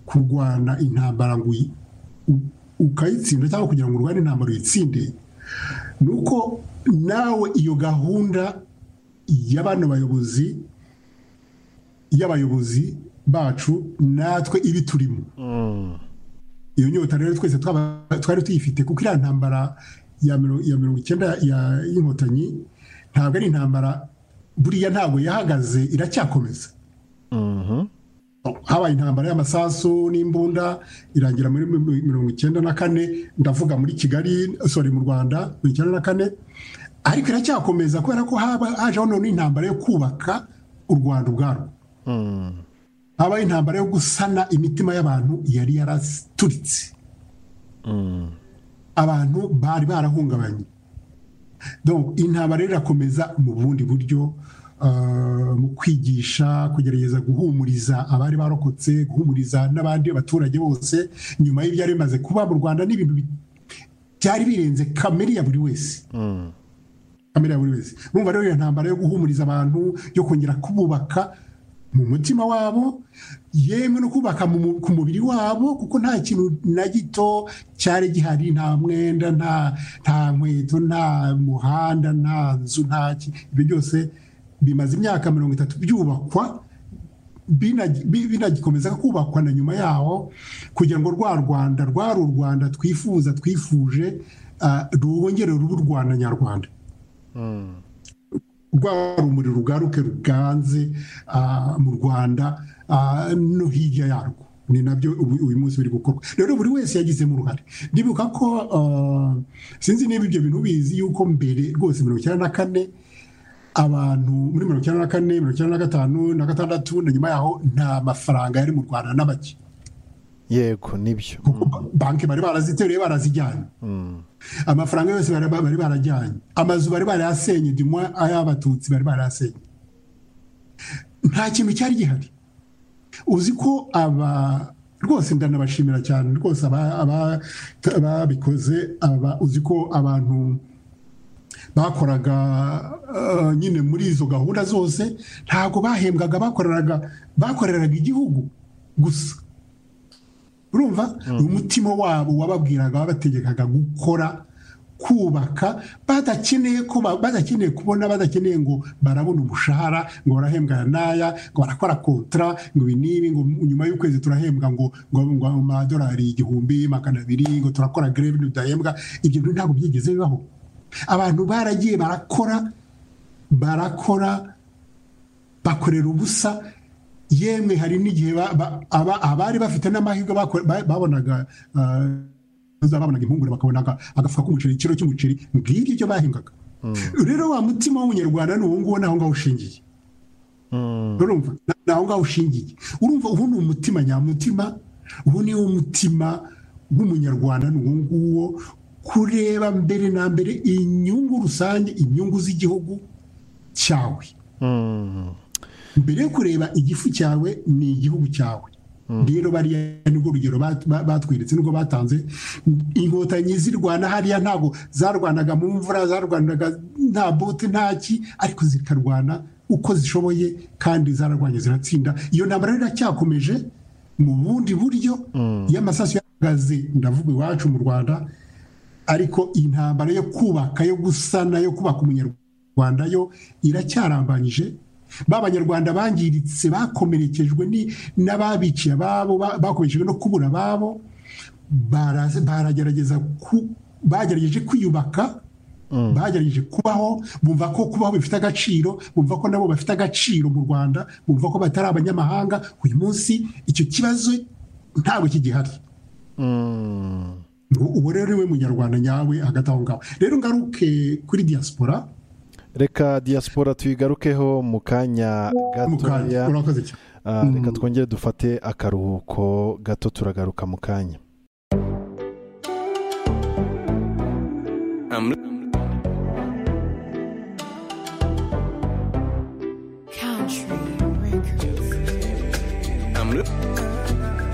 kurwana intambara ngo uyi- u- ukayitsinda cyangwa kugira ngo urwane intambara uyitsinde ni uko nawe iyo gahunda y'abana bayobozi y'abayobozi bacu natwe ibi turimo iyo nyota rero twese twaba- twari tuyifite kuko iriya ntambara ya miro- ya mirongo icyenda ya- y'inkotanyi ntabwo ari intambara buriya ntabwo yahagaze iracyakomeza habaye intambara y'amasasu n'imbunda irangira muri mi- mirongo icyenda na kane ndavuga muri kigali sorry mu rwanda mirongo icyenda na kane ariko iracyakomeza kubera ko haba- hajeho none intambara yo kubaka u rwanda ubwarwo habaye intambara yo gusana imitima y'abantu yari yaraturitse abantu bari barahungabanye Donc, intambara rero irakomeza mu bundi buryo ah, mu kwigisha kugerageza guhumuriza abari barokotse guhumuriza n'abandi baturage bose nyuma y'ibyari bimaze kuba mu rwanda n'ibintu bi- byari birenze kamere ya buri wese kamere ya buri wese urumva rero iyo ntambara yo guhumuriza abantu yo kongera kububaka mu mutima wabo yemwe no kubaka mu mu- ku mubiri wabo kuko nta kintu na gito cyari gihari nta mwenda nta nta nkweto nta muhanda nta nzu nta ki- ibyo byose bimaze imyaka mirongo itatu byubakwa binagi- bi- binagikomeza kubakwa na nyuma yaho kugira ngo rwa rwanda rwari u rwanda twifuza twifuje ah, rwongere ruba u rwanda nyarwanda rwa rumuri rugaruke ruganze ah, mu rwanda ah, no hirya yarwo ni nabyo ubu- uyu munsi biri gukorwa rero buri wese yagizemo uruhare ndibuka ko ah, sinzi niba ibyo bintu bizi yuko mbere rwose mirongo icyenda na kane abantu muri mirongo icyenda na kane mirongo icyenda na gatanu na gatandatu na nyuma yaho nta mafaranga yari mu rwanda na make yego nibyo kuko banki bari baraziteruye barazijyanye amafaranga yose bari bari barajyanye amazu bari barayasenye dimwa ay'abatutsi bari barayasenye nta kintu cyari gihari uzi ko aba rwose ndanabashimira cyane rwose aba- aba- ababikoze aba uzi ko abantu bakoraga eh, nyine muri izo gahunda zose ntabwo bahembwaga bakoreraga bakoreraga igihugu gusa urumva umutima wabo wababwiraga wabategekaga gukora kubaka badakeneye ko ba- badakeneye kubona badakeneye ngo barabona umushahara ngo barahembwa aya n'aya ngo barakora kontra ngo ibi n'ibi ngo nyuma y'ukwezi turahembwa ngo ngo ngo amadolari igihumbi magana abiri ngo turakora greve ntidahembwa ibyo bintu ntabwo byigeze bibaho abantu baragiye barakora barakora bakorera ubusa yemwe hari n'igihe ba- ba- aba- abari bafite n'amahirwe bako- ba- babonaga ah, babonaga impungure bakabona aga- agafuka k'umuceri ikiro cy'umuceri ngibyo ibyo bahembwaga rero wa mutima w'umunyarwanda ni uwo nguwo naho ngaho ushingiye urumva Na- naho ngaho ushingiye urumva ubu ni umutima nyamutima ubu ni wo mutima w'umunyarwanda ni uwo nguwo kureba mbere na mbere inyungu rusange inyungu z'igihugu cyawe mbere yo kureba igifu cyawe ni igihugu cyawe rero bariya nibwo urugero bat- ba- batweretse nubwo batanze inkotanyi zirwana hariya ntabwo zarwanaga mu mvura zarwanaga nta bote nta ki ariko zikarwana uko zishoboye kandi zararwanye ziratsinda iyo ntambara rero iracyakomeje mu bundi buryo iyo amasasu yahagaze ndavuga iwacu mu rwanda ariko intambara yo kubaka yo gusana yo kubaka umunyarwanda yo iracyarambanyije ba banyarwanda bangiritse bakomerekejwe ni- n'ababiciye ababo ba- bakomerekejwe no kubura ababo baraze- baragerageza ku- bagerageje kwiyubaka bagerageje kubaho bumva ko kubaho bifite agaciro bumva ko nabo bafite agaciro mu rwanda bumva ko batari abanyamahanga uyu munsi icyo kibazo ntabwo kigihari ngo uwo rero ni we munyarwanda nyawe hagati aho ngaho rero ngaruke kuri diaspora reka diaspora tuyigarukeho mu kanya mukanya gatoya urakoze cyane Ah, reka twongere dufate akaruhuko gato turagaruka mu kanya I'm